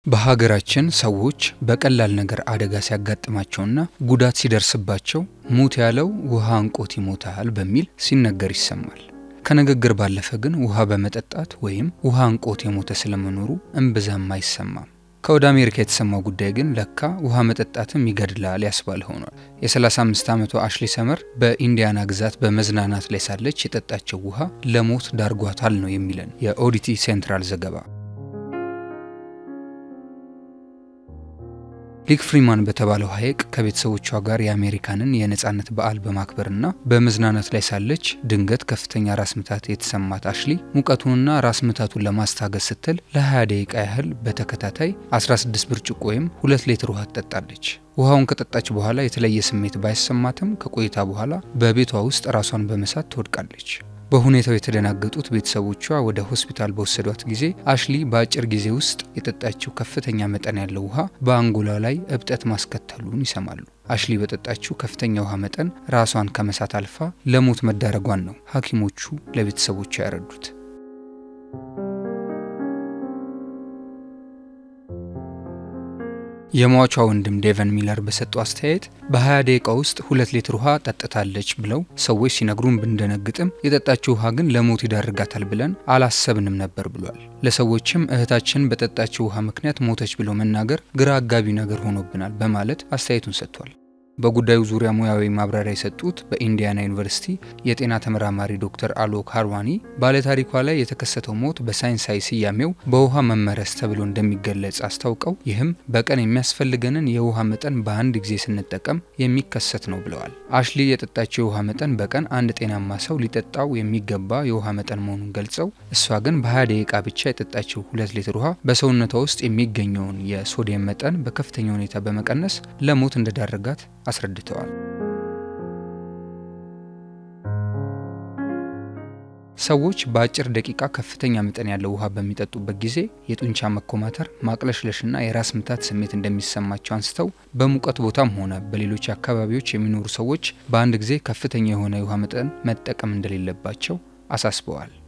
በሀገራችን ሰዎች በቀላል ነገር አደጋ ሲያጋጥማቸውና ጉዳት ሲደርስባቸው ሙት ያለው ውሃ አንቆት ይሞታል በሚል ሲነገር ይሰማል። ከንግግር ባለፈ ግን ውሃ በመጠጣት ወይም ውሃ አንቆት የሞተ ስለመኖሩ እምብዛም አይሰማም። ከወደ አሜሪካ የተሰማው ጉዳይ ግን ለካ ውሃ መጠጣትም ይገድላል ያስባለ ሆኗል። የ35 ዓመቷ አሽሊ ሰመር በኢንዲያና ግዛት በመዝናናት ላይ ሳለች የጠጣቸው ውሃ ለሞት ዳርጓታል ነው የሚለን የኦዲቲ ሴንትራል ዘገባ። ሊክ ፍሪማን በተባለው ሐይቅ ከቤተሰቦቿ ጋር የአሜሪካንን የነጻነት በዓል በማክበርና በመዝናናት ላይ ሳለች ድንገት ከፍተኛ ራስ ምታት የተሰማት አሽሊ ሙቀቱንና ራስ ምታቱን ለማስታገስ ስትል ለ20 ደቂቃ ያህል በተከታታይ 16 ብርጭቆ ወይም 2 ሊትር ውሃ ትጠጣለች። ውሃውን ከጠጣች በኋላ የተለየ ስሜት ባይሰማትም ከቆይታ በኋላ በቤቷ ውስጥ ራሷን በመሳት ትወድቃለች። በሁኔታው የተደናገጡት ቤተሰቦቿ ወደ ሆስፒታል በወሰዷት ጊዜ አሽሊ በአጭር ጊዜ ውስጥ የጠጣችው ከፍተኛ መጠን ያለው ውሃ በአንጎሏ ላይ እብጠት ማስከተሉን ይሰማሉ። አሽሊ በጠጣችው ከፍተኛ ውሃ መጠን ራሷን ከመሳት አልፋ ለሞት መዳረጓን ነው ሐኪሞቹ ለቤተሰቦቿ ያረዱት። የሟቿ ወንድም ዴቨን ሚለር በሰጡ አስተያየት በ20 ደቂቃ ውስጥ ሁለት ሊትር ውሃ ጠጥታለች ብለው ሰዎች ሲነግሩን ብንደነግጥም የጠጣችው ውሃ ግን ለሞት ይዳርጋታል ብለን አላሰብንም ነበር ብሏል። ለሰዎችም እህታችን በጠጣችው ውሃ ምክንያት ሞተች ብለው መናገር ግራ አጋቢ ነገር ሆኖብናል በማለት አስተያየቱን ሰጥቷል። በጉዳዩ ዙሪያ ሙያዊ ማብራሪያ የሰጡት በኢንዲያና ዩኒቨርሲቲ የጤና ተመራማሪ ዶክተር አሎክ ሃርዋኒ ባለታሪኳ ላይ የተከሰተው ሞት በሳይንሳዊ ስያሜው በውሃ መመረዝ ተብሎ እንደሚገለጽ አስታውቀው ይህም በቀን የሚያስፈልገንን የውሃ መጠን በአንድ ጊዜ ስንጠቀም የሚከሰት ነው ብለዋል። አሽሊ የጠጣችው የውሃ መጠን በቀን አንድ ጤናማ ሰው ሊጠጣው የሚገባ የውሃ መጠን መሆኑን ገልጸው እሷ ግን በ20 ደቂቃ ብቻ የጠጣችው ሁለት ሊትር ውሃ በሰውነቷ ውስጥ የሚገኘውን የሶዲየም መጠን በከፍተኛ ሁኔታ በመቀነስ ለሞት እንደዳረጋት አስረድተዋል። ሰዎች በአጭር ደቂቃ ከፍተኛ መጠን ያለው ውሃ በሚጠጡበት ጊዜ የጡንቻ መኮማተር፣ ማቅለሽለሽና የራስ ምታት ስሜት እንደሚሰማቸው አንስተው በሙቀት ቦታም ሆነ በሌሎች አካባቢዎች የሚኖሩ ሰዎች በአንድ ጊዜ ከፍተኛ የሆነ የውሃ መጠን መጠቀም እንደሌለባቸው አሳስበዋል።